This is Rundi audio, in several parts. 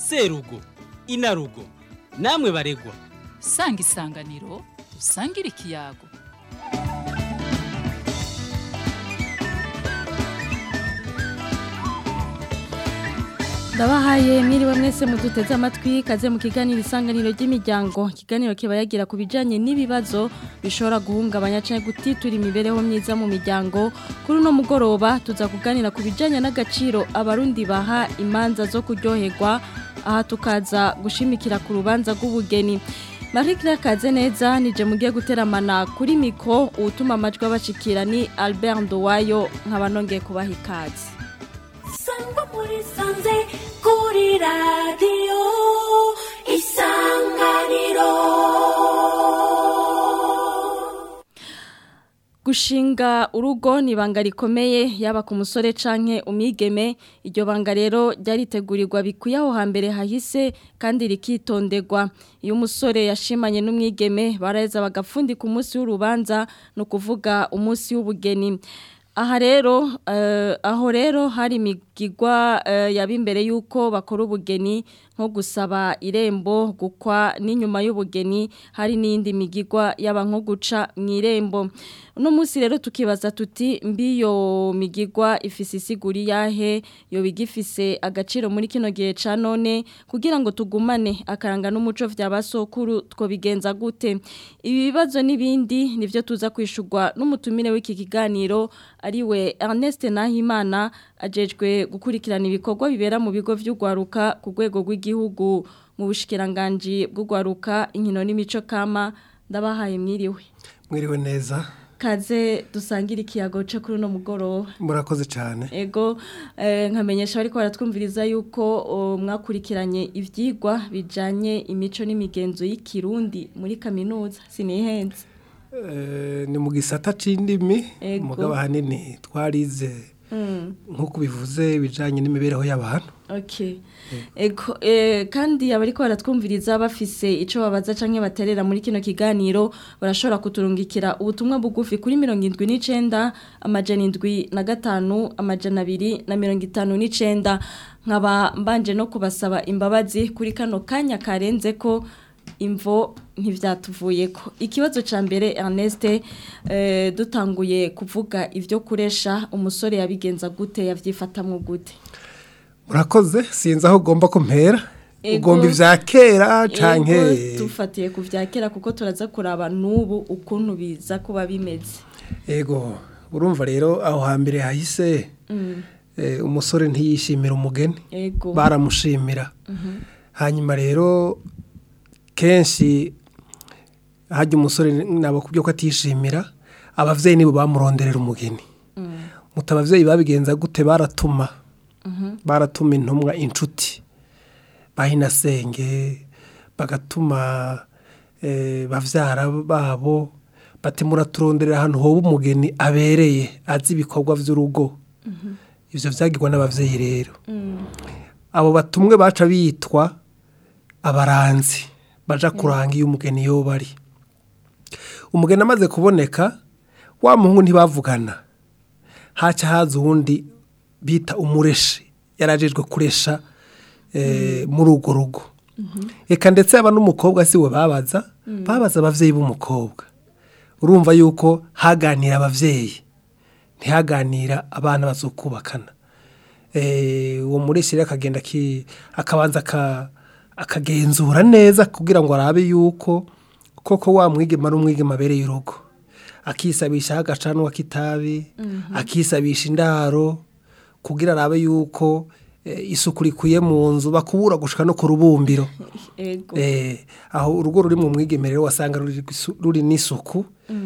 serugo inarugo namwe baregwa sanga isanganiro dusangire ikiyago ndabahaye mwiriwe mwese muduteze amatwi kaze mu kiganiro isanganiro ry'imiryango ikiganiro kiba yagira ku bijyanye n'ibibazo bishobora guhungabanya cyangwa gutitura imibereho myiza mu miryango kuri uno mugoroba tuza kuganira ku bijyanye n'agaciro abarundi baha imanza zo kuryoherwa aha tukaza gushimikira ku rubanza rw'ubugeni Marie Claire kaze neza nije mugiye guteramana kuri miko utuma amajwi abashikira ni Albert Ndowayo nkaba nongeye kubaha ikaze sangwa muri sanze kuri radiyo isanganiro Gushinga urugo ni ibanga rikomeye yaba ku musore canke umwigeme iryo banga rero ryaritegurirwa bikuye aho hambere hahise kandi rikitonderwa iyo umusore yashimanye n'umwigeme baraheza bagapfundika umunsi w'urubanza ni ukuvuga umunsi w'ubugeni aha rero aho rero hari imigigwa yaba imbere y'uko bakora ubugeni nko gusaba irembo gukwa n'inyuma y'ubugeni hari n'indi migigwa yaba nko guca mu irembo uno munsi rero tukibaza tuti mbiyo migigwa ifise isiguri yahe yo bigifise agaciro muri kino gihe ca none kugira ngo tugumane akaranga n'umuco vy'abasokuru two bigenza gute ibi bibazo n'ibindi nivyo tuza kwishurwa n'umutumire w'iki kiganiro ariwe Ernest Nahimana ajejwe gukurikirana ibikorwa bibera mu bigo vy'ugwaruka ku rwego rw'igihugu mu bushikiranganje bw'ugwaruka inkino n'imico kama ndabahaye mwiriwe mwiriwe neza kaze dusangira ikiyago cyo kuri uno mugoroba murakoze cyane ego nkamenyesha ariko baratwumviriza yuko mwakurikiranye ibyigwa bijyanye imico n'imigenzo y'ikirundi muri kaminuza sinihenze ni mu gisata cy'indimi umugabo ahanini twarize nk'uko bivuze ibijyanye n'imibereho y'abantu kandi abariko baratwumviriza bafise icyo babaza cyangwa baterera muri kino kiganiro barashobora kuturungikira ubutumwa bugufi kuri mirongo irindwi n'icyenda amajana indwi na gatanu amajana abiri na mirongo itanu n'icyenda nkaba mbanje no kubasaba imbabazi kuri kano kanya karenze ko imvo ntibyatuvuye ko ikibazo cya mbere Ernest dutanguye kuvuga ibyo kuresha umusore yabigenza gute yabyifatamo gute murakoze sinzi aho ugomba kumpera ugomba ibya kera cyangwa dufatiye ku bya kera kuko turaza kuraba n'ubu ukuntu biza kuba bimeze yego urumva rero aho hambere hahise umusore ntiyishimira umugeni baramushimira hanyuma rero kenshi hajya umusore nabo kubyo ko atishimira ababyeyi nibo bamuronderera umugeni muta ababyeyi babigenza gute baratuma baratuma intumwa inshuti bahinasenge bagatuma babyara babo bati muraturonderera ahantu hoba umugeni abereye azi ibikorwa by'urugo ibyo byagirwa n'ababyeyi rero abo batumwe baca bitwa abaranzi baja kuranga iyo umugeni yoba ari umugeni amaze kuboneka wa muhungu ntibavugana haca haza uwundi bita umureshi yarajejwe kuresha muri urwo rugo reka ndetse yaba n'umukobwa si we babaza babaza ababyeyi b'umukobwa urumva yuko haganira ababyeyi ntihaganira abana bazokubakana uwo mureshi rero akagenda akabanza akagenzura neza kugira ngo arabe yuko koko wa mwigema ari umwigema abereye urugo akisabisha agacanwa k'itabi akisabisha indaro kugira arabe yuko isuku rikwiye mu nzu bakubura gushika no ku rubumbiro aho urugo ruri mu mwigeme rero wasanga ruri n'isuku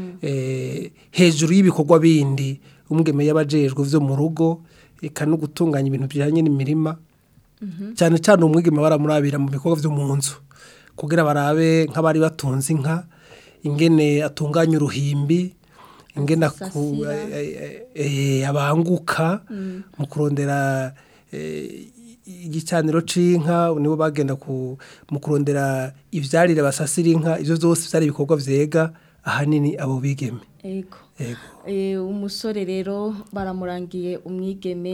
hejuru y'ibikorwa bindi umwigeme y'abajejwe byo mu rugo reka no gutunganya ibintu bijyanye n'imirima cyane cyane umwigema baramurabira mu bikorwa byo mu nzu kugira barabe nk'abari batunze inka ingene atunganya uruhimbi ingene abanguka mu kurondera igicaniro c'inka nibo bagenda mu kurondera ivyarire basasira inka ivyo vyose vyari ibikorwa vyega ahanini abo bigeme Ego. Eh umusore rero baramurangiye umwigeme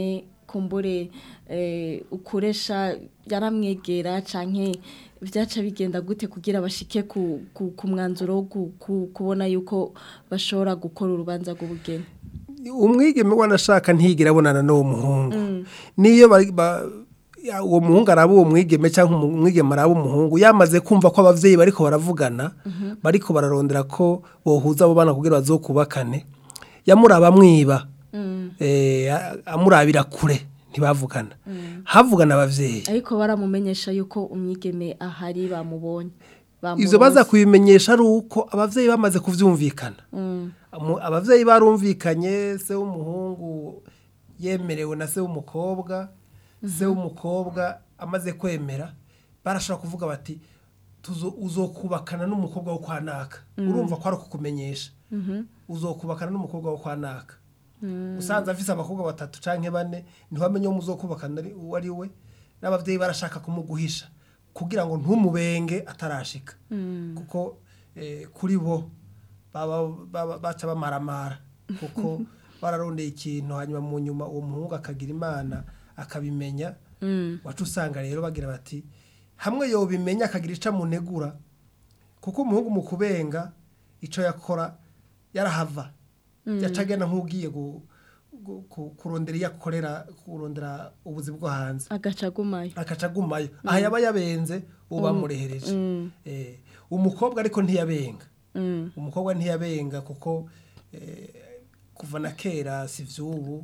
kumbure eh, ukoresha yaramwegera canke vyaca bigenda gute kugira bashike ku, ku, ku mwanzuro wo ku, ku, kubona yuko bashobora gukora urubanza rw'ubugeni umwigeme wanashaka ntigera abonana n'uwo muhungu niyo bari- ba- ya- uwo muhungu araba uwo mwigeme cyangwa umu- umwigeme araba umuhungu yamaze kumva ko abavyeyi bariko baravugana bariko bararondera ko bohuza abo bana kugira bazokubakane yamuraba amwiba eh, a- amurabira kure ntibavugana havugana abavyeyi ariko baramumenyesha yuko umwigeme ahari bamubonye ivyo baza kubimenyesha ari uko abavyeyi bamaze kuvyumvikana Amu- abavyeyi barumvikanye se w'umuhungu yemerewe na se w'umukobwa se w'umukobwa amaze kwemera barashobora kuvuga bati "Tuzo- uzokubakana n'umukobwa wo kwa naka urumva ko ari ukukumenyesha uzokubakana n'umukobwa wo kwa naka usanze afise abakobwa batatu canke bane ntiwamenye uwo muzokubakana ari- uwo ari we n'abavyeyi barashaka kumuguhisha kugira ngo ntumubenge atarashika kuko eh, kuri bo baba baba- baca bamaramara kuko bararondeye ikintu hanyuma mu nyuma uwo muhungu akagira imana akabimenya wacu usanga rero bagira bati hamwe yobimenya akagira ico amunegura kuko umuhungu mu kubenga ico yakora yarahava yaca agenda nk'ugiye gu- gu- ku- kurondera iyo akorera kurondera ubuzi bwo hanze agaca agumayo akaca agumayo aha yaba yabenze uwo bamurehereje Eh, umukobwa ariko ntiyabenga umukobwa ntiyabenga kuko eh, kuva na kera si vy'ubu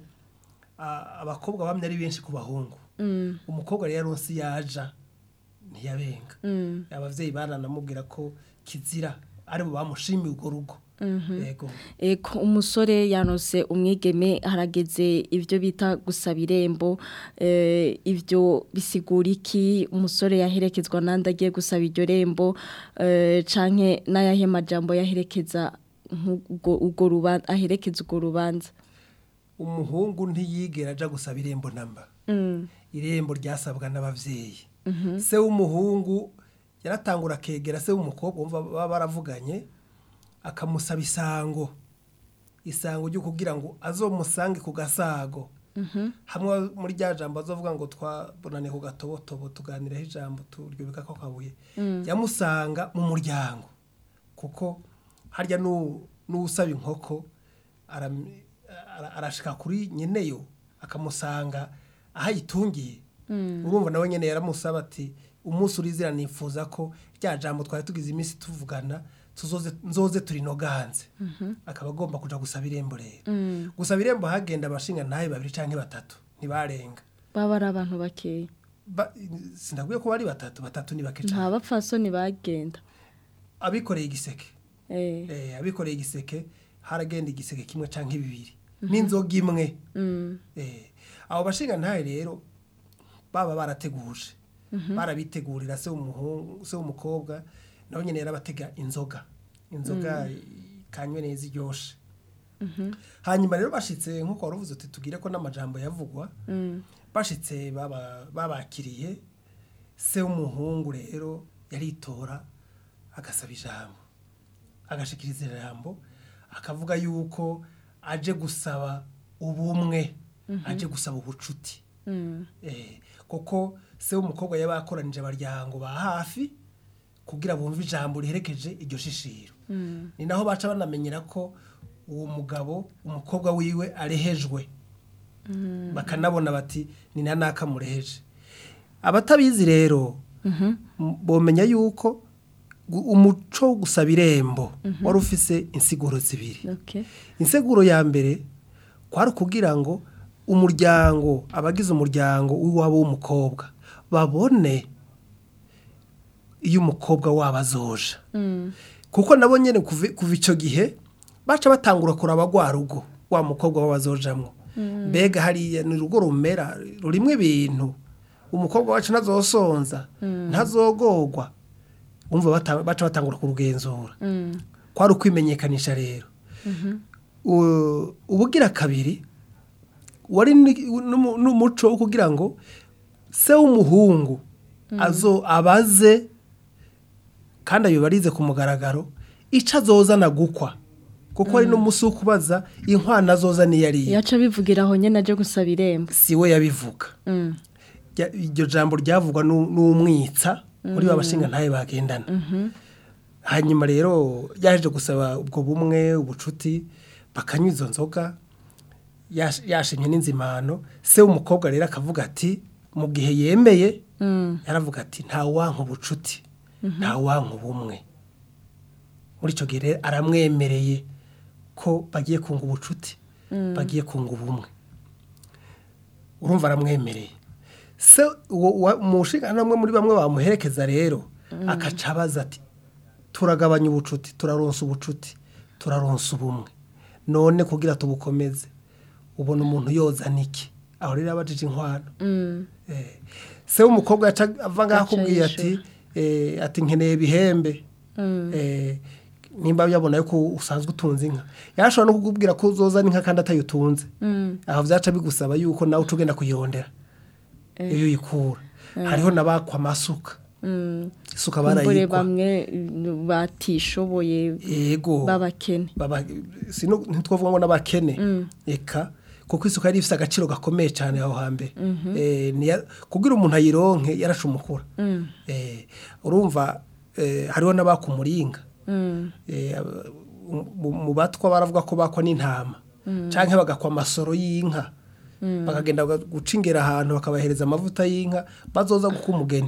a- abakobwa bamye ari benshi ku bahungu umukobwa rero yaronse yaja ntiyabenga abavyeyi baranamubwira ko kizira ari bo bamushimiye urwo rugo yego Eko umusore yanose umwigeme harageze ibyo bita gusaba irembo eh, ibyo bisigura iki umusore yaherekezwa nandi agiye gusaba iryo rembo eh, canke n'ayahe majambo yaherekeza nk'ubwo- ubwo rubanza aherekeza urwo rubanza umuhungu ntiyigera aja gusaba irembo namba irembo ryasabwa n'abavyeyi se w'umuhungu yaratangura akegera se w'umukobwa wumva baba baravuganye akamusaba isango isango ryo kugira ngo azomusange ku gasago hamwe muri rya jambo azovuga ngo twabonane ku gatobotobo tuganiraho ijambo turyubika ko kabuye yamusanga mu muryango kuko harya n'u- n'usaba inkoko aram- ara- arashika kuri nyeneyo akamusanga aho ayitungiye urumva nawe nyene yaramusaba ati umunsi urizira nifuza ko rya jambo twari tugize iminsi tuvugana tuzoze nzoze turinoganze akaba agomba kuja gusaba irembo rero gusaba irembo hagenda abashinga ntaye babiri canke batatu ntibarenga baba ari abantu bakeya Ba- sindakwiye ko bari batatu batatu ni bake cane nta bapfasoni bagenda abikoreye igiseke eh, eh, abikoreye igiseke haragenda igiseke kimwe canke bibiri n'inzoga imwe eh, abo bashinga ntahe rero baba barateguje barabitegurira se w'umuhungu se w'umukobwa nawe nyene yarabatega inzoga inzoga kanywe neza iryoshe hanyuma rero bashitse nk'uko wari uvuze uti tugire ko n'amajambo yavugwa bashitse baba- babakiriye se w'umuhungu rero yaritora agasaba ijambo agashikiriza ijambo akavuga yuko aje gusaba ubumwe aje gusaba ubucuti Eh, kuko se w'umukobwa yaba yakoranije abaryango ba hafi kugira bumve ijambo riherekeje iryo shishiro ni naho baca banamenyera ko uwo mugabo umukobwa wiwe arehejwe bakanabona bati ni na naka mureheje abatabizi rero m- bomenya yuko gu- umuco wo gusaba irembo wari ufise insiguro zibiri okay. inseguro ya mbere kwari ukugira ngo umuryango abagize umuryango w'iwabo w'umukobwa babone iyo umukobwa wabo azoja kuko nabo nyine kuva kuva icyo gihe baca batangura kuraba rwa rugo wa mukobwa wabo azojamwo mbega hariya ni urugo rumera rurimo ibintu umukobwa wacu ntazosonza ntazogogwa umva bata- baca batangura kurugenzura kwari ukwimenyekanisha rero U- ubugira kabiri wari ni- n'umu- n'umuco wo kugira ngo se w'umuhungu azo abaze kandi abibarize ku mugaragaro icyo azozana gukwa kuko hari n'umunsi wo kubaza inkwano azoza niyo ariyo yaca bivugira aho nyene aje gusaba irembo si we yabivuga Mm. Rya- iryo jambo ryavugwa n'u- n'umwitsa muri ba bashinga ntaye bagendana hanyuma rero yaje gusaba ubwo bumwe ubucuti bakanywa izo nzoga yash- yashimye n'inzimano se w'umukobwa rero akavuga ati mu gihe yemeye yaravuga ati nta wanka ubucuti nta wanka ubumwe muri icyo gihe rero aramwemereye ko bagiye kunga ubucuti bagiye kunga ubumwe urumva aramwemereye se uwo wa- umushinga namwe muri bamwe bamuherekeza rero akaca abaza ati turagabanya ubucuti turaronsa ubucuti turaronsa ubumwe none kugira tubukomeze ubona umuntu yozana iki aho rero abajije inkwano Eh, se w'umukobwa yaca ava ngaho Aca akubwiye ati yishura. eh, ati nkeneye ibihembe Eh, nimba yabona yuko usanzwe utunze inka yashobora no kukubwira ko uzozana inka kandi atayitunze aho byaca bigusaba yuko nawe uca ugenda kuyondera iyo uyikura hariho n'abakwa amasuka isuka kumbure barayikwa bamwe mm, batishoboye yego b'abakene baba sino ntitwavuga ngo n'abakene eka kuko isuka yari ifite agaciro gakomeye cyane aho hambere Eh, niya- kugira umuntu ayironke yarashe umukura Eh, urumva eh, hariho n'abakumuringa Eh, aba- mu- mu batwa baravuga ko bakwa n'intama cyangwa bagakwa amasoro y'inka bakagenda baga- guca ingera ahantu bakabahereza amavuta y'inka bazoza guka umugeni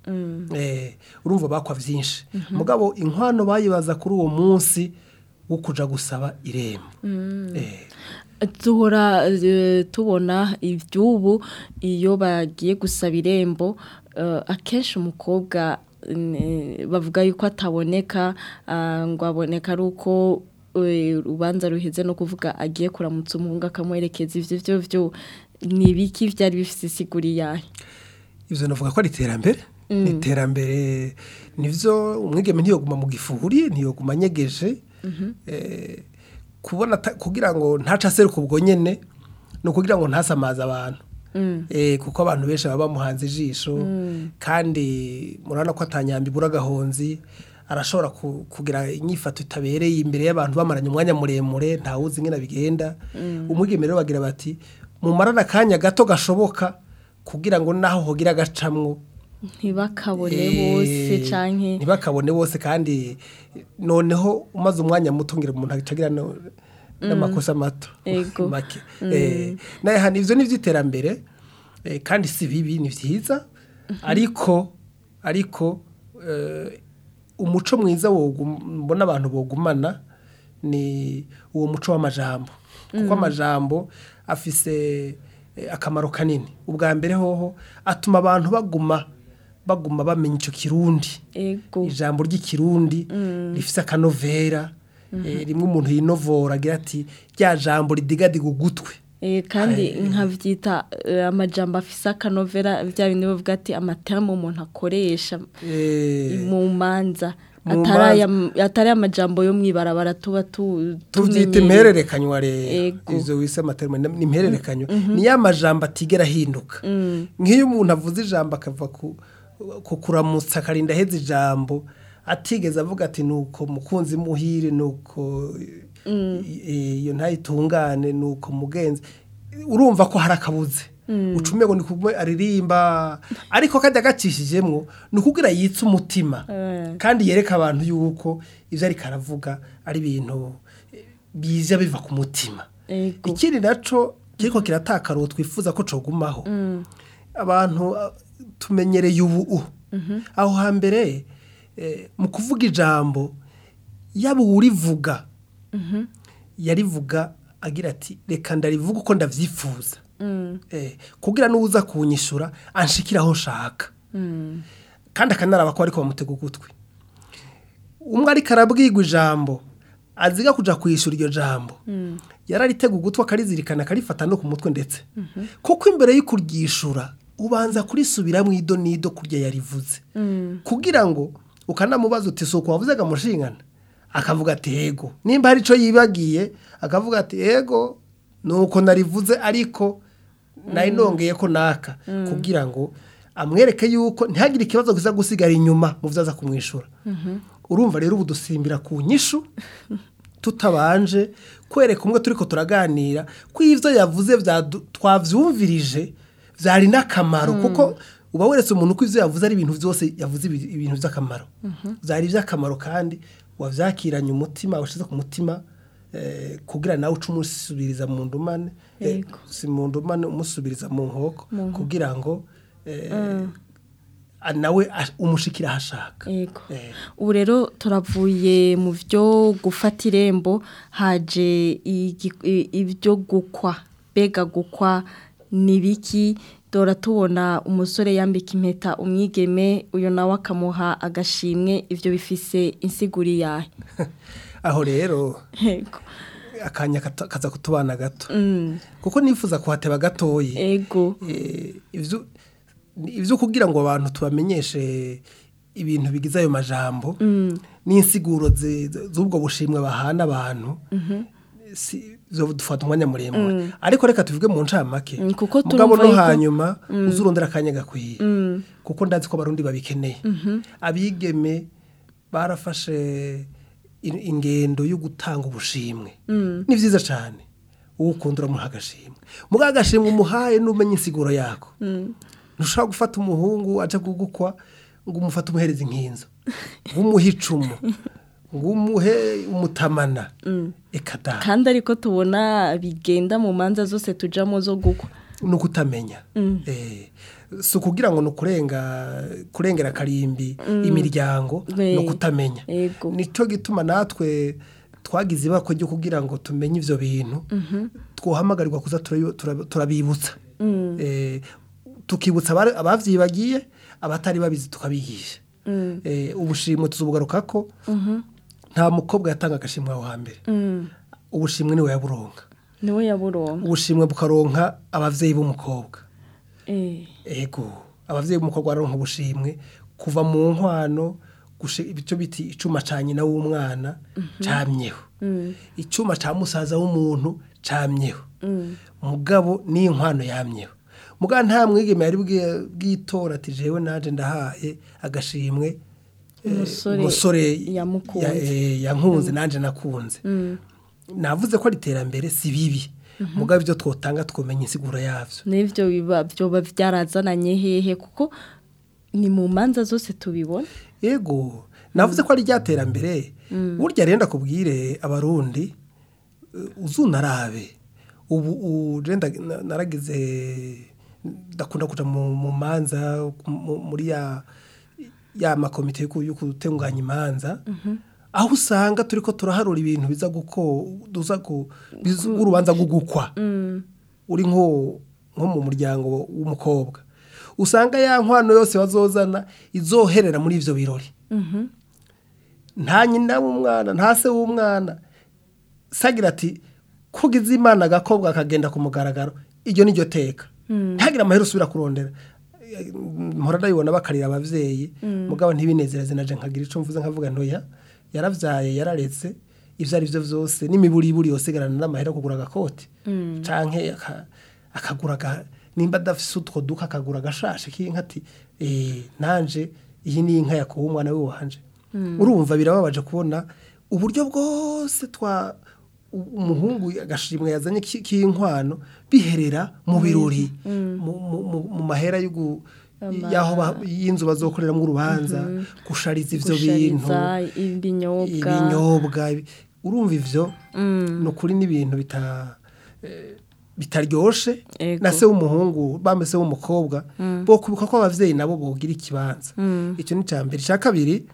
Eh, urumva bakwa byinshi mugabo inkwano bayibaza kuri uwo munsi wo kuja gusaba irembo Eh, duhora eh, tubona iby'ubu iyo bagiye gusaba irembo eh, akenshi umukobwa eh, bavuga yuko ataboneka ah, ngo aboneka ari uko eh, urubanza ruheze no kuvuga agiye kuramutsa umuhungu akamuherekeza ivyo byo byo ni ibiki byari bifite isiguri yahe ivyo navuga ko ari iterambere ni iterambere nivyo umwigeme ntiyoguma mu gifuri ntiyoguma anyegeje Eh, kubona ata- kugira ngo ntaca aseruka ubwo nyene ni ukugira ngo ntasamaze abantu Eh, kuko abantu benshi baba bamuhanze ijisho kandi murabona ko atanyamba ibura agahonzi arashobora ku- kugira inyifato itabereye imbere y'abantu bamaranye umwanya muremure ntawuzi ingene bigenda umwigeme rero bagira bati mumarane akanya gato gashoboka kugira ngo naho hogira agacamwo ntibakabone Eh, bose canke ntibakabone bose kandi noneho umaze umwanya muto ngira umuntu acagira no- n'amakosa mato Ego. make Eh, naye hano ivyo ni ivy'iterambere eh, kandi si bibi ni vyiza ariko ariko eh, umuco mwiza wogum- mbona abantu bogumana ni uwo muco w'amajambo kuko amajambo afise eh, akamaro kanini ubwa mbere hoho atuma abantu baguma baguma bamenya ico kirundi ego ijambo ry'ikirundi rifise akanovera eh, rimwe umuntu yinovora agira ati rya jambo ridigadiga ugutwe Eh, kandi Eh. nkavyita eh, amajambo afise akanovera vya bindi bavuga ati amataramu umuntu akoresha Eh, mu manza Mu atari aya- atari amajambo yo mwibarabara tuba tu- tuvyita tumenyereye. impererekanywa rero Ego. ivyo wise amaterme ni impererekanywa ni ya majambo atigera ahinduka nk'iyo umuntu avuze ijambo akava ku ku kuramutsa akarinda aheza ijambo atigeze avuga ati nuko mukunzi muhire nuko eh, iyo ntayitungane nuko mugenzi urumva ko hari akabuze ucume ngo ni kumwe aririmba ariko kajya gacishijemwo ni ukugira yitse umutima Eh. kandi yereka abantu yuko ibyo ariko aravuga ari ibintu eh, biza biva ku mutima Ego. ikindi naco kiriko kiratakara uwo twifuza ko cogumaho abantu ah, tumenyereye ubu aho hambere eh, mu kuvuga ijambo yaba uwurivuga yarivuga agira ati reka ndarivuga uko ndavyifuza eh, kugira n'uza kunyishura anshikira aho nshaka kandi akanaraba ko ariko bamutega ugutwi umwe ariko arabwirwa ijambo aziga kuja kwishura iryo jambo yararitega ugutwi akarizirikana akarifata no ku mutwe ndetse kuko imbere yo kuryishura ubanza kurisubiramo ido n'ido kurya yarivuze kugira ngo ukanamubaza uti suko wavuze mushingana akavuga ati yego nimba hari icyo yibagiye akavuga ati yego nuko narivuze ariko nari nongeye ko naka kugira ngo amwereke yuko ntihagire ikibazo kiza gusigara inyuma mu byo aza kumwishura urumva rero ubu dusimbira ku nyishu tutabanje kwereka umwe turiko turaganira ko ivyo yavuze vyadu- twavyumvirije vyari n'akamaro kuko uba weretse umuntu ko ivyo yavuze ari ibintu vyose yavuze ibi- ibintu vy'akamaro vyari ivy'akamaro kandi wavyakiranye umutima washize ku mutima eh, kugira nawe uce umusubiriza mu ndumane eh, Yego. si mu ndumane umusubiriza mu nkoko kugira ngo eh, a- nawe ash- umushikira ahashaka Yego. Eh. ubu rero turavuye mu byo gufata irembo haje igi- i- ibyo gukwa mbega gukwa ni biki dora tubona umusore yambika impeta umwigeme uyu nawe akamuha agashimwe ibyo bifise insiguri yahe aho rero yego akanya kata- kaza kutubana gato Mm, kuko nifuza kuhateba gatoyi ego Eh, ivyo ni- ivyo kugira ngo abantu tubamenyeshe ibintu bigize ayo majambo n'insiguro ze- ze- z'ubwo bushimwe bahana abantu si zo dufata umwanya muremure ariko reka tuvuge mu ncamake Mm, kuko mugabo turumva no yuko- hanyuma uzurondera akanya gakwiye kuko ndazi ko abarundi babikeneye abigeme barafashe in- ingendo yo gutanga ubushimwe ni vyiza cane uwo ukunda uramuha agashimwe mugabo agashimwe umuhaye n'umenya insiguro yako ntushobora gufata umuhungu aja kugukwa ngo umufate umuhereza inkinzo ngo umuhe icumu ngo umuhe umutamana eka da kandi ariko tubona bigenda mu manza zose tujamo zo gukwa ni ukutamenya Eh, si ukugira ngo ni ukurenga kurengera akarimbi imiryango We. ni ukutamenya Ego. nicyo gituma natwe twagize ibako ryo kugira ngo tumenye ibyo bintu twohamagarirwa kuza turabi- tura- turabibutsa Eh, tukibutsa abari- abavyibagiye abatari babizi tukabigisha Eh, ubushimwe tuzubugaruka ko nta mukobwa yatanga agashimwe aho hambere ubushimwe niwe yaburonka niwe yaburonka ubushimwe bukaronka abavyeyi b'umukobwa Eh, ego abavyeyi b'umukobwa baronka ubushimwe kuva mu nkwano gushe icyo biti icuma ca nyina w'umwana camyeho icuma ca musaza w'umuntu camyeho mugabo n'inkwano yamyeho mugabo nta mwigeme yari bwi- bwitora ati jewe naje ndahaye agashimwe eh, Umusore umusore yamukunze. ya- eh, yankunze nanje nakunze navuze ko ari iterambere si bibi mugabo ibyo twotanga twomenya insiguro yavyo n'ibyo biba byoba byarazananye hehe kuko ni mu manza zose tubibona ego navuze ko ari ryaterambere burya rero ndakubwire abarundi eh, uzunarabe ubu ubu rero nda- na- naragize ndakunda kuja mu mu manza mu- muri ya ya makomite yo ku- yo gutunganya imanza aho usanga turiko turaharura ibintu biza guko duza ku biza urubanza gugukwa uri nko nko mu muryango w'umukobwa usanga ya nkwano yose bazozana izoherera muri ivyo birori nta nyina w'umwana nta se w'umwana sagira ati kugize imana agakobwa akagenda ku mugaragaro iryo ni ryo teka ntihagire amahera usubira kurondera Eh, mpora ndabibona bakarira abavyeyi mugabo ntibinezereze naje nkagira ico mvuze nkavuga ntoya yaravyaye yararetse ivyo ari vyo vyose n'imiburiburi yosigarana n'amahera yo kugura agakoti canke aka- akagura aga- nimba adafise utwo duka akagura agashashe k'inka ati eh, nanje iyi ni inka yakuwe umwana we wanje urumva birababaje kubona uburyo bwose twa u- umuhungu agashimwe yazanye ki- k'inkwano biherera mu birori mu- mu- mu- mu mahera yo gu- y'aho ba- y'inzu bazokoreramo urubanza gushariza ivyo bintu gushariza ibinyobwa ibinyobwa ibi- urumva ivyo ni ukuri n'ibintu bita eh, bitaryoshe Ego. na se w'umuhungu bambe se w'umukobwa bo kubuka ko abavyeyi nabo bogira ikibanza icyo ni icya mbere icya kabiri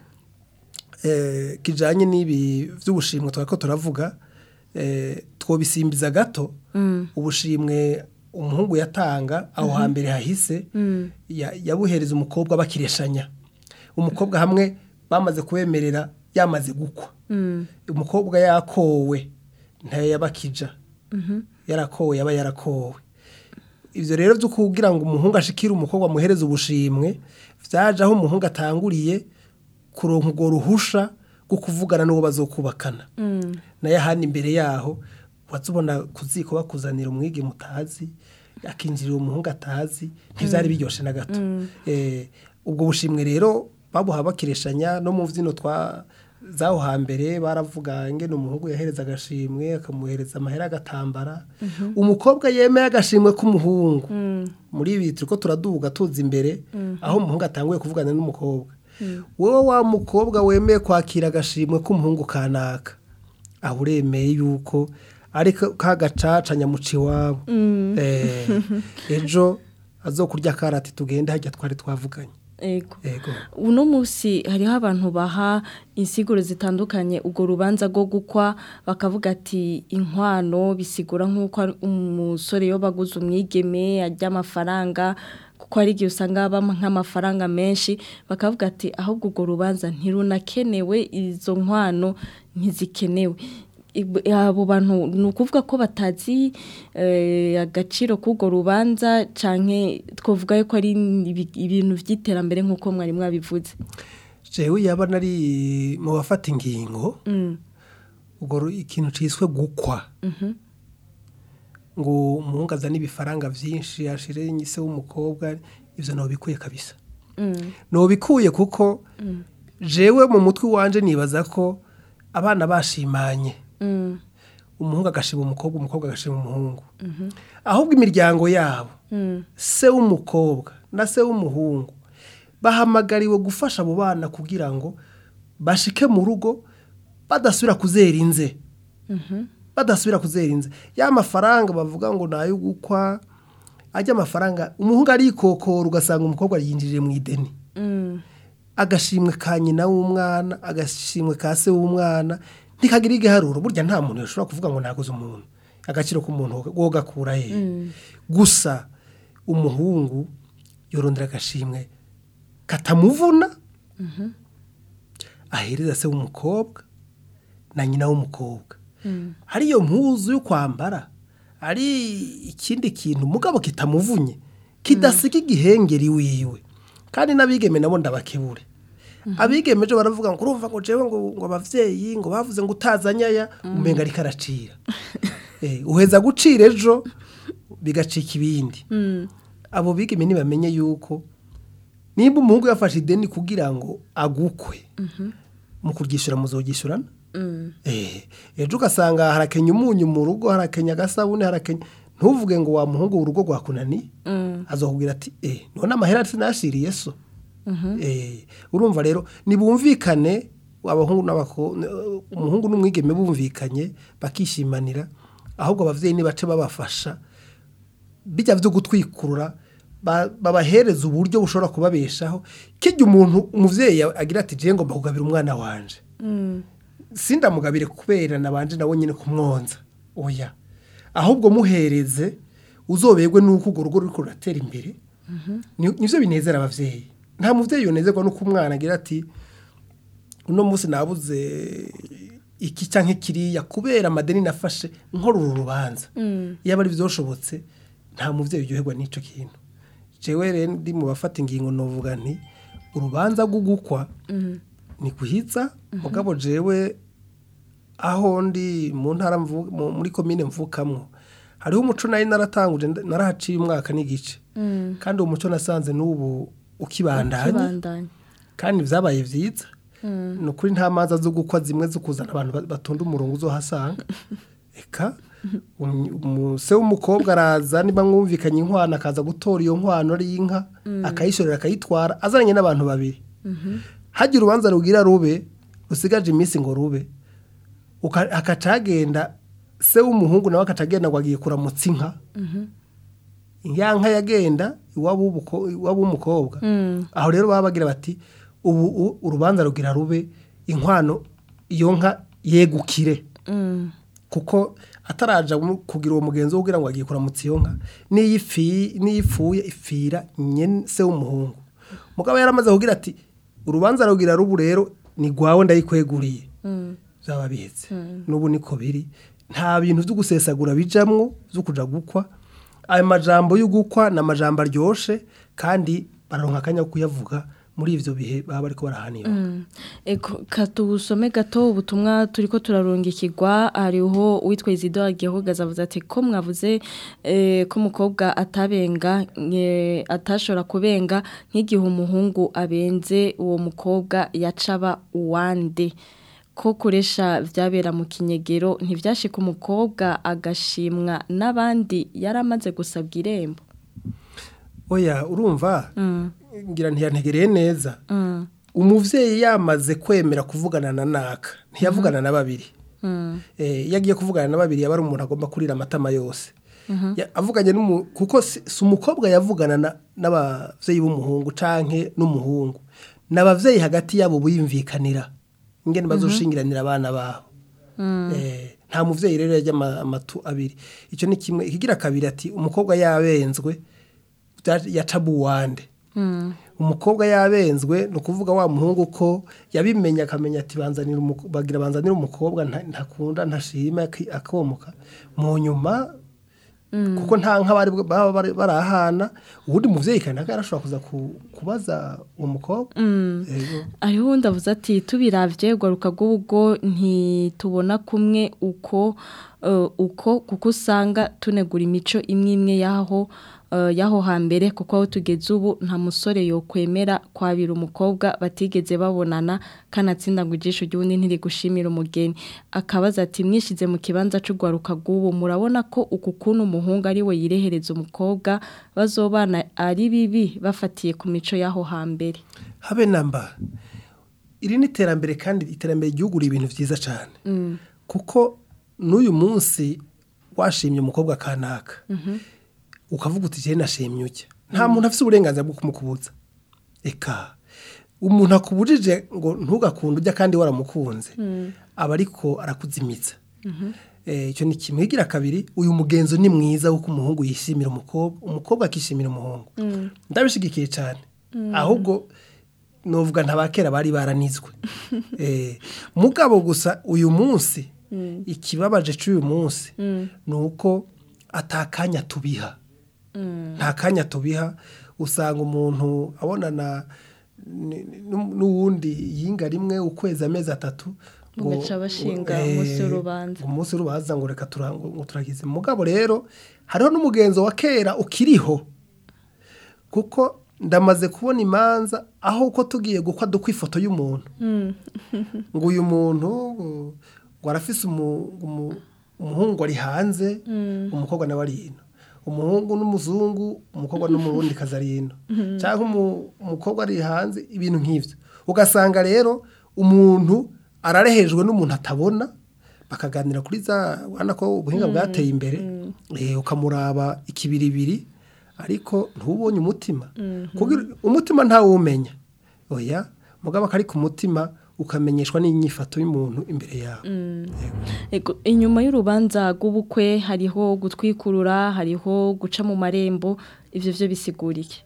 eh, kijanye n'ibi vy'ubushimwe twako turavuga eh, twobisimbiza gato ubushimwe umuhungu yatanga aho hambere hahise ya- yabuhereza umukobwa bakireshanya umukobwa hamwe bamaze kubemerera yamaze gukwa umukobwa yakowe ntayo yabakija yarakowe yaba yarakowe ivyo rero vyo kugira ngo umuhungu ashikire umukobwa amuhereze ubushimwe vyaje aho umuhungu atanguriye kuronka urwo ruhusha rwo kuvugana n'uwo bazokubakana nayo ahandi imbere yaho wazubona ku ziko bakuzanira umwige mutazi akinjirira umuhungu atazi ntivyari biryoshe na gato Eh, ubwo bushimwe rero babuha bakireshanya no mu vyino twa zaho hambere baravuga ngene umuhungu yahereza agashimwe akamuhereza amahera agatambara umukobwa yemeye agashimwe k'umuhungu muri ibi turiko turaduga tuza imbere aho umuhungu atanguye kuvugana n'umukobwa wowe wa mukobwa wemeye kwakira agashimwe k'umuhungu kanaka aho uremeye yuko ari ka gacaca nyamuci iwabo Eh, ejo azokurya karati tugende hajya twari twavuganye ego ego uno munsi hariho abantu baha insiguro zitandukanye ubwo rubanza rwo gukwa bakavuga ati inkwano bisigura nk'uko ari umusore yo baguze umwigeme ajya amafaranga kuko hari igihe usanga haba nk'amafaranga menshi bakavuga ati ahubwo urwo rubanza ntirunakenewe izo nkwano ntizikenewe Ib- abo bantu ni ukuvuga ko batazi eh, agaciro k'urwo rubanza canke twavuga ko ari ibi- ibintu by'iterambere nk'uko mwari mwabivuze jewe yaba nari mu bafata ingingo ubwo ru- ikintu ciswe gukwa ngo umuhungu azane ibifaranga byinshi ashire se w'umukobwa ivyo nobikuye kabisa nobikuye kuko jewe mu mutwe wanje nibaza ko abana bashimanye umuhungu agashima umukobwa umukobwa agashima umuhungu ahubwo imiryango yabo se w'umukobwa na se w'umuhungu bahamagariwe gufasha abo bana kugira ngo bashike mu rugo badasubira kuzera inze badasubira kuzera inze ya mafaranga bavuga ngo ni ayo gukwa ajya amafaranga umuhungu arikokora ugasanga umukobwa yinjiriye mu ideni agashimwe ka nyina w'umwana agashimwe ka se w'umwana ntikagira igiharuro burya nta muntu yashobora kuvuga ngo naguze umuntu agaciro k'umuntu wo gakura he gusa umuhungu yorondera agashimwe katamuvuna ahereza se w'umukobwa na nyina w'umukobwa ari iyo mpuzu yo kwambara ari ikindi kintu mugabo kitamuvunye kidasiga igihengeri wiwe kandi n'abigeme nabo ndabakebure abigeme ejo baravuga ngo urumva ngo jewe ngo ngo abavyeyi ngo bavuze ngo utazanyaya umenga ariko aracira Eh, uheza gucira ejo bigacika ibindi abo bigeme ntibamenye yuko nimba umuhungu yafashe ideni kugira ngo agukwe mu kuryishyura muzogishyurana Eh, ejo ugasanga harakenya umunyu mu rugo harakenya agasabune harakenya ntuvuge ngo wa muhungu urugo rwakunaniye azokubwira ati eh none amahera sinashiriye so Eh, urumva rero nibumvikane abahungu n'abakobwa umuhungu n'umwigeme bumvikanye bakishimanira ahubwo abavyeyi nibace babafasha bijya byo gutwikurura ba- babahereza uburyo bushobora kubabeshaho kijya umuntu umuvyeyi agira ati je ngomba kugabira umwana wanje sindamugabire kubera nabanje nawe nyine kumwonza oya ahubwo muhereze uzoberwe nuko urwo rugo ruriko ruratera imbere Ni- nivyo binezera abavyeyi nta muvyeyi yonezerwa nuko umwana agira ati uno munsi nabuze iki canke kiriya kubera amadeni nafashe nkora uru rubanza iyo ari vyoshobotse nta muvyeyi uryoherwa n'ico kintu jewe rero ndi mu bafata ingingo novuga nti urubanza rwo gukwa ni guhiza mugabo jewe aho ndi mu ntara mvu- mu- muri komine mvukamwo hariho umuco nari naratanguje nda- narahaciye umwaka n'igice kandi uwo muco nasanze n'ubu ukibandanya kibandanya kandi vyabaye vyiza ni ukuri nta manza zo gukwa zimwe zo kuzana abantu ba- batonda umurongo uzohasanga eka um- umuse w'umukobwa araza niba mwumvikanye inkwano akaza gutora iyo nkwano ari inka akayishorera akayitwara azananye n'abantu babiri hagira urubanza rugira rube rusigaje iminsi ngo rube uka- akacagenda se w'umuhungu nawe akacagenda ngo agiye kuramutsa inka ya nka yagenda iwabo w'ubuko- iwabo w'umukobwa aho rero baba bagira bati ubu u- urubanza rugira rube inkwano iyo nka yegukire kuko ataraja mu- kugira uwo mugenzi wo kugira ngo agiye kuramutsa iyo nka n'iyo ifi- n'iyo ipfuye ipfira nyene se w'umuhungu mugabo yaramaze kugira ati urubanza rugira rubu rero ni gwawe ndayikweguriye byaba bihetse n'ubu niko biri nta bintu byo gusesagura bijamwo byo kuja gukwa ayo majambo yo gukwa ni amajambo aryoshe kandi bararonka akanya ko kuyavuga muri ivyo bihe baba bariko barahanira Eko katubusome gato ubutumwa turiko turarungikirwa hariho uwitwa Isidore Gihogaza avuze ati ko mwavuze eh, ko umukobwa atabenga eh, atashobora kubenga nk'igihe umuhungu abenze uwo mukobwa yacaba uwande ko kuresha vyabera mu kinyegero ntivyashika umukobwa agashimwa n'abandi yaramaze gusabwa irembo oya urumva ngira ntiyantegereye neza umuvyeyi yamaze kwemera kuvugana na naka ntiyavugana na babiri Eh, iyo agiye kuvugana na babiri yaba ari umuntu agomba kurira amatama yose Ya- avuganye n'umu kuko si si umukobwa yavugana na- n'abavyeyi b'umuhungu canke n'umuhungu n'abavyeyi hagati yabo biyumvikanira ingene bazoshingiranira abana babo Eh, nta muvyeyi rero yajya ama- amatu abiri icyo ni kimwe ikigira kabiri ati umukobwa yabenzwe bya- yaca buwande umukobwa yabenzwe ni ukuvuga wa muhungu ko yabimenya akamenya ati banzanira umuko- bagira banzanira umukobwa nta- ntakunda ntashima aki- akomoka mu nyuma kuko nta nk'abari baba bari- barahana ubundi muvyeyi kandi naka yarashobora kuza ku- kubaza uwo mukobwa Yego. ariho ndavuze ati tubiravye gwaruka rw'ubwo ntitubona kumwe uko eh, uko kuko usanga tunegura imico imwe imwe yaho eh, yaho hambere kuko aho tugeze ubu nta musore yokwemera kwabira umukobwa batigeze babonana kanatsinda ngo ijisho ry'ubundi ntiri gushimira umugeni akabaza ati mwishize mu kibanza c'ugwaruka rw'ubu murabona ko uku kuntu umuhungu ari we yirehereza umukobwa bazobana ari bibi bafatiye ku mico y'aho hambere habe namba iri ni iterambere kandi iterambere ryugura ibintu byiza cyane kuko n'uyu munsi washimye umukobwa kanaka ukavuga uti jene nashimye ujya nta muntu afite uburenganzira bwo kumukubuza eka umuntu akubujije ngo ntugakunde ujya kandi waramukunze aba ariko arakuzimitsa Eh, icyo ni kimwe igira kabiri uyu mugenzo ni mwiza w'uko umuhungu yishimira umukobwa umukobwa akishimira umuhungu ndabishigikiye cyane ahubwo novuga ntabakera bari baranizwe Eh, mugabo gusa uyu munsi ikibabaje cy'uyu munsi ni uko atakanya tubiha nta kanya tubiha usanga umuntu abonana ni- ni- n'uwundi yinga rimwe ukwezi amezi atatu ngo- Bagaca bashinga eh, umunsi w'urubanza. umunsi w'urubanza ngo reka tura- ngo turagize mugabo rero hariho n'umugenzo wa kera ukiriho kuko ndamaze kubona imanza aho uko tugiye gukwa dukwa ifoto y'umuntu ngo uyu muntu ngo- ngo arafise umu- umu- umuhungu ari hanze umukobwa nawe ari ino umuhungu n'umuzungu umukobwa n'umurundi kazi ari ino cyangwa umu- umukobwa ari hanze ibintu nk'ibyo ugasanga rero umuntu ararehejwe n'umuntu atabona bakaganira kuri za ubona ko ubuhinga bwateye imbere eh, ukamuraba ikibiribiri ariko ntubonye umutima kugira umutima ntawumenya oya mugabo akari ku mutima ukamenyeshwa n'inyifato y'umuntu imbere yawe Yego. Ego, inyuma y'urubanza rw'ubukwe hariho gutwikurura hariho guca mu marembo ivyo vyo bisigura iki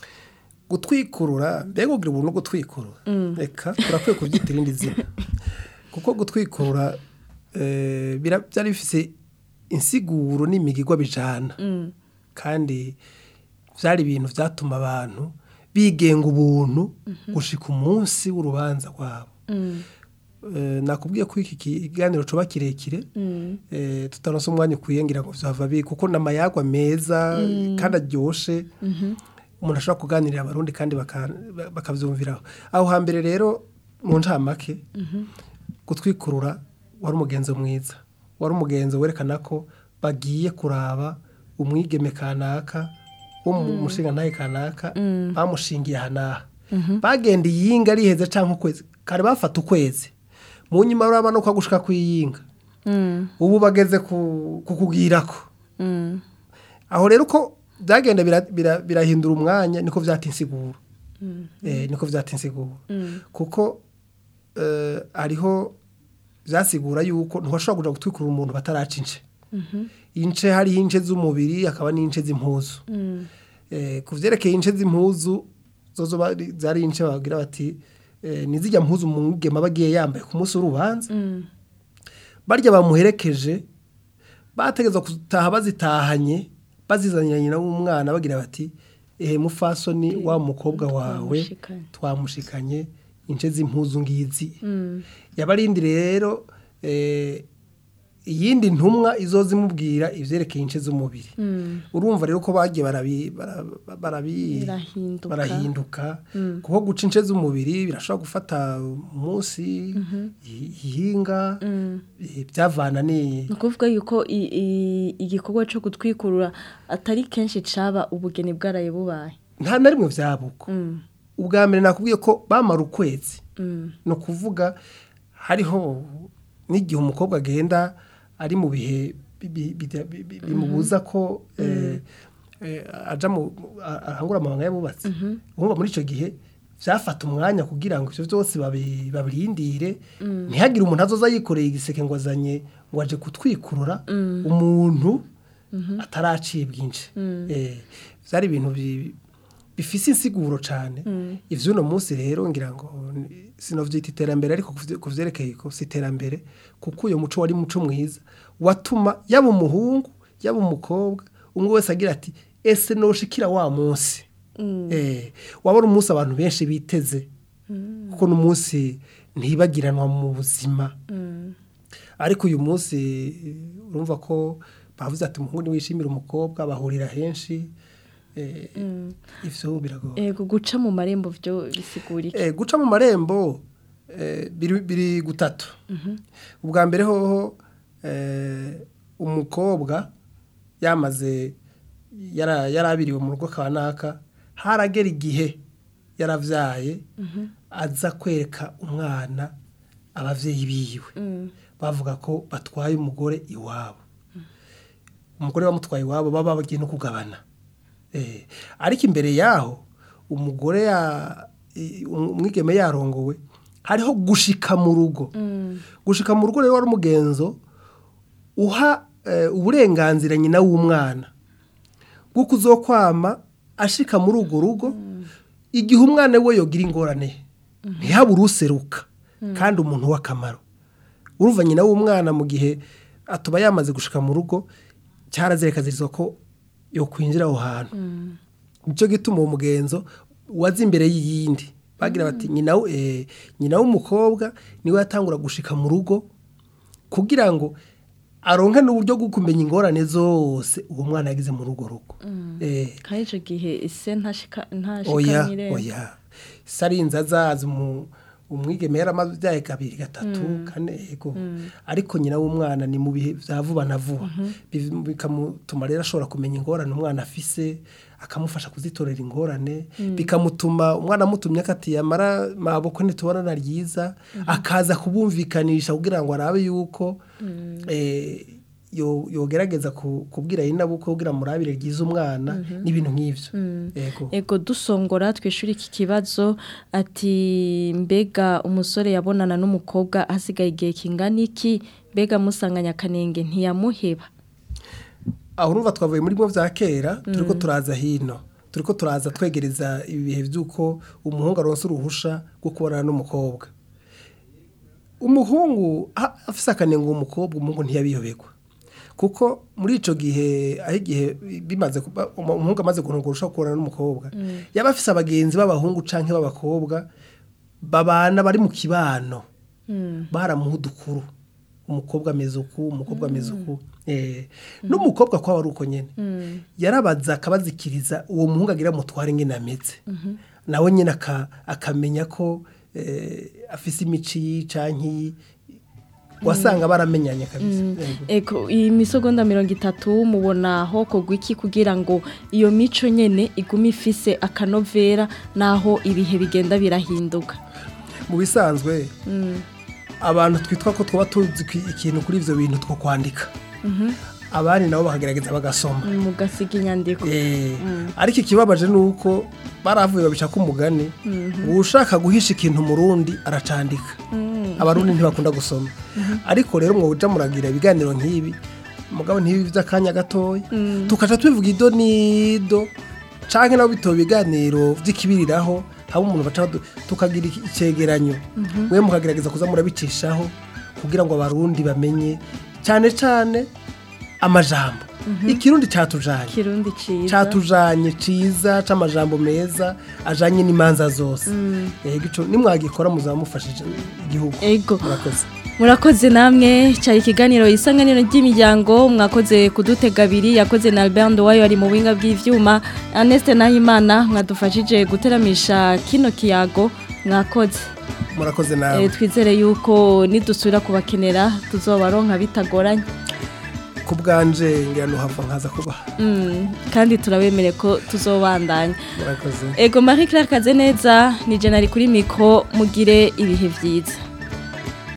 gutwikurura mbega ugira ubuntu bwo gutwikurura reka turakwiye kubyita irindi zina kuko gutwikurura eh, bira- byari bifise insiguro n'imigigwa bijana kandi byari ibintu byatuma abantu bigenga ubuntu gushika umunsi w'urubanza rwabo Eh, nakubwiye ko iki kiganiro coba kirekire eh, tutaronse umwanya ukwiye ngira ngo vyava bi kuko n'amayagwa meza kandi aryoshe umuntu ashobora kuganirira abarundi kandi baka- bakavyumviraho aho hambere rero mu ncamake gutwikurura wari umugenzo mwiza wari umugenzo werekana ko bagiye kuraba umwigeme kanaka wo mu mushinga ntahe kanaka bamushingiye aha n'aha bagenda iyinga riheze cyangwa ukwezi kare bafata ukwezi mu nyuma uraba no kwa gushika kw'iyinga ubu bageze ku kukugirako aho rero uko byagenda bira- bira- birahindura umwanya niko vyata insiguro Eh, niko vyata insiguro kuko eh, hariho vyasigura yuko ntiwashobora kuja gutwikura umuntu bataraca ince ince hariho ince z'umubiri hakaba n'ince z'impuzu Eh, ku vyerekeye ince z'impuzu zozo bari- zari ince bagira bati eh, nizijya mpuzu umugema bagiye yambaye ku munsi w'urubanza barya bamuherekeje bategeza gutaha bazitahanye bazizanye nyina w'umwana bagira bati ehe mufasoni wa mukobwa wawe Twamushikanye." twamushikanye ince z'impuzu ngizi yabarindi rero eh, iyindi ntumwa izoza imubwira ivyerekeye ince z'umubiri urumva rero ko bagiye barabi- bara- barabi- Birahinduka. barahinduka kuko guca ince z'umubiri birashobora gufata umunsi i- ihinga eh, byavana ni ni ukuvuga yuko i- i- igikorwa cyo gutwikurura atari kenshi caba ubugeni bwaraye bubaye nta na rimwe vyabuko ubwa mbere nakubwiye ko bamara ukwezi ni ukuvuga hariho n'igihe umukobwa agenda ari mu bihe bi- bi- bi- bi- bi- bimubuza ko eh, eh, aja mu a- arangura amabanga y'abubatsi urumva muri icyo gihe byafata umwanya kugira ngo ibyo byose babi- babirindire ntihagire umuntu azoza yikoreye igiseke ngo azanye ngo aje kutwikurura umuntu ataraciye bwinshi Eh, byari ibintu bi- bifise insiguro cyane ivy'uno munsi rero ngira ngo ni- sinovyita iterambere ariko kuvye- kuvyerekeye ko si iterambere kuko uyo muco wari muco mwiza watuma yaba umuhungu yaba umukobwa umwe wese agira ati ese noshikira wa munsi eh wabona umunsi abantu benshi biteze kuko n'umunsi ntibagiranwa mu buzima ariko uyu munsi urumva ko bavuze ati umuhungu niwishimira umukobwa bahurira henshi eh, ivyo biragoye ego guca mu marembo byo bisigura iki Eh, guca mu marembo eh, biri biri gutatu ubwa mbere hoho eh, umukobwa yamaze yara- yarabiriwe mu rugo kanaka haragera igihe yaravyaye aza kwereka umwana abavyeyi biwe bavuga ko batwaye umugore iwabo umugore bamutwaye iwabo baba bagiye no kugabana Eh, ariko imbere yaho umugore ya i- umwigeme yarongowe hariho gushika mu rugo gushika mu rugo rero wari umugenzo uha eh, uburenganzira nyina w'umwana bw'uko uzokwama ashika muri urwo rugo igihe umwana we yogira ingorane ntihabure useruka kandi umuntu w'akamaro urumva nyina w'umwana mu gihe atuba yamaze gushika mu rugo cyarazirekazirizwa ko yo kwinjira aho hantu nicyo gituma uwo mugenzo waza imbere y'iyindi bagira bati nyina w- eh, nyina w'umukobwa niwe yatangura gushika mu rugo kugira ngo aronke n'uburyo bwo kumenya ingorane zose uwo mwana yagize muri urwo rugo Eh, kandi icyo gihe ise ntashika oya ntashika oya sarinza azaza umu- umwigeme yaramaze ibyaye kabiri gatatu kane yego ariko nyina w'umwana ni mu bihe bya vuba na vuba Biv- bikamutuma rero ashobora kumenya ingorane umwana afise akamufasha kuzitorera ingorane bikamutuma umwana amutumye akati yamara maboko ntitubonana ryiza akaza kubumvikanisha kugira ngo arabe yuko eh, yo- yogerageza ku- kubwira nyina buko kugira murabire ryiza umwana n'ibintu nk'ivyo yego ego dusongora twishura iki kibazo ati mbega umusore yabonana n'umukobwa hasigaye igihe kingana iki mbega musanganya akanenge ntiyamuheba aho urumva twavuye muri bimwe bya kera turi ko turaza hino turi ko turaza twegereza ibihe by'uko umuhungu aronsa uruhusha rwo kubonana n'umukobwa umuhungu a- afise akanenga umukobwa umuhungu ntiyabiyobegwa kuko muri icyo gihe aho igihe bimaze kuba umuhungu amaze kurunga urushaho kubonana n'umukobwa yaba afise abagenzi b'abahungu cyangwa b'abakobwa babana bari mu kibano baramuha udukuru umukobwa ameze uku umukobwa ameze uku Eh, n'umukobwa kwaba ari uko nyine yarabaza akabazikiriza uwo muhungu agira mutware ingene ameze nawe nyine aka- akamenya ko eh, afise imici canke wasanga baramenyanye kabisa Yego. ego iyi misogonda mirongo itatu mubona aho kogwa iki kugira ngo iyo mico nyene igume ifise akanovera n'aho ibihe bigenda birahinduka mu bisanzwe abantu twitwa ko twaba tuzi ki- ikintu kuri ivyo bintu two kwandika abandi nabo bakagerageza bagasoma mugasiga inyandiko Eh, ariko ikibabaje ni uko baravuye babica ko umugani ngo ushaka guhisha ikintu mu rundi aracandika abarundi ntibakunda gusoma ariko rero mwo uja muragira ibiganiro nk'ibi mugabo ntibi by'akanya gatoya tukaca tubivuga ido n'ido canke nabo bitoba ibiganiro vy'ikibiriraho haba umuntu baca badu- tukagira iki- icegeranyo mwe mukagerageza kuza murabicishaho kugira ngo abarundi bamenye cyane cyane amajambo ikirundi catujanye kirundi ciza catujanye ciza c'amajambo meza ajanye n'imanza zose yego ico nimwagikora muzamufashije igihugu Ego. murakoze murakoze namwe cyari ikiganiro isanganiro ry'imiryango mwakoze kudutega abiri yakoze na Albert Nduwayo ari mu buhinga bw'ivyuma Ernest Nahimana mwadufashije guteramisha kino kiyago mwakoze murakoze Eh, nawe twizere yuko nidusubira kubakenera tuzobaronka bitagoranye ku bwanje ngira nuhava nkaza kubaha Mm, kandi turabemere ko tuzobandanya murakoze ego Marie Claire Kazeneza ni je nari kuri mikro mugire ibihe vyiza